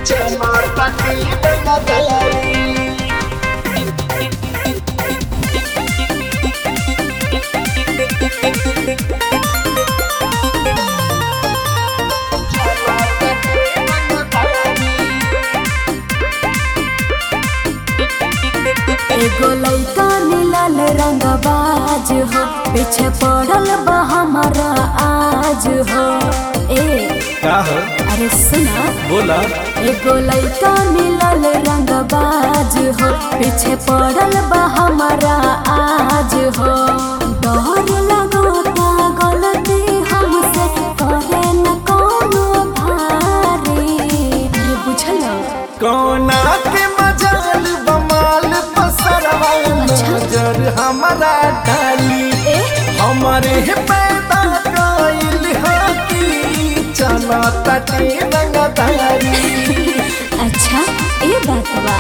एगो लइका नीलाल रंगबाज हो पीछे पड़ल बा हमारा आज हो ए का हो अरे सुना बोला एगो लइका नीलाल रंगबाज हो पीछे पड़ल बा हमारा आज हो डर लगता गलती हमसे करे न कोनो भारी अरे बुझल कौना के मजाल बमाल पसरवा नजर हमारा डाली ए हमारे पैदा कइल हकी चला तटे रंगदारी अच्छा ये बात बा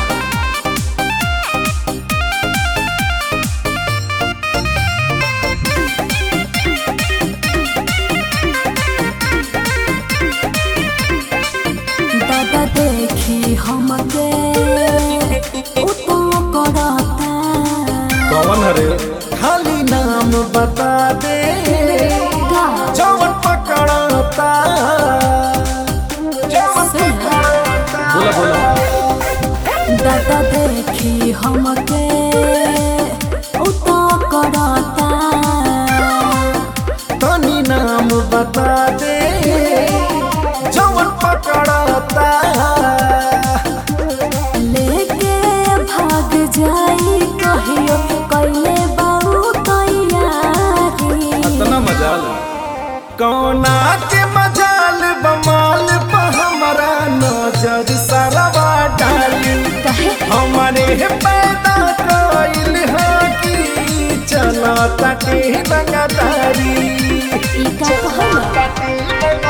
दादा देखी हमके उतो करता कौन हरे खाली नाम बता दे का जवन पकड़ता जवन सुना बोला बोला दादा देखी हमके उतो करता तनी नाम बता दे जवन पकड़ता लेके भाग जाई कहियो कैले बाऊ तैयारी इतना मजाल कौना के मजाल बमाल पर हमारा नजर सरवा डाली कहे हमारे पैदा कइल हकी चला तटे रंगदारी ई का कहला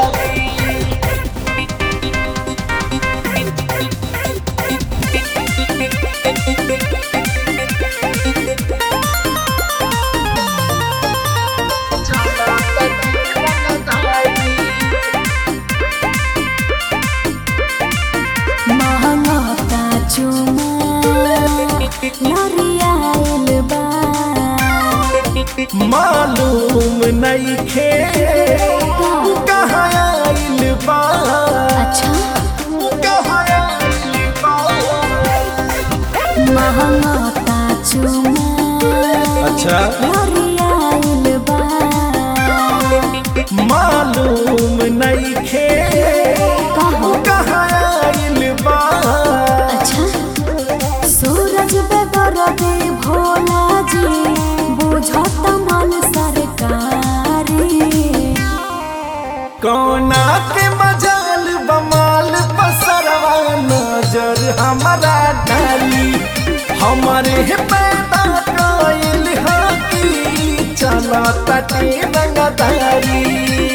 महंगता चुमा नरियाइल बा मालूम नहीं खे कहाँ आइल बा अच्छा कहाँ आइल बा महंगता चुमा अच्छा नरियाइल बा मालूम नहीं खे कहो कहाँ आइल बा अच्छा सूरज बेदरदे भोला जी बुझत मन सरकारी कौना के मजाल बमाल पसरवा नजर हमारा डाली हमारे पैदा कइल हकी चला तटे रंगदारी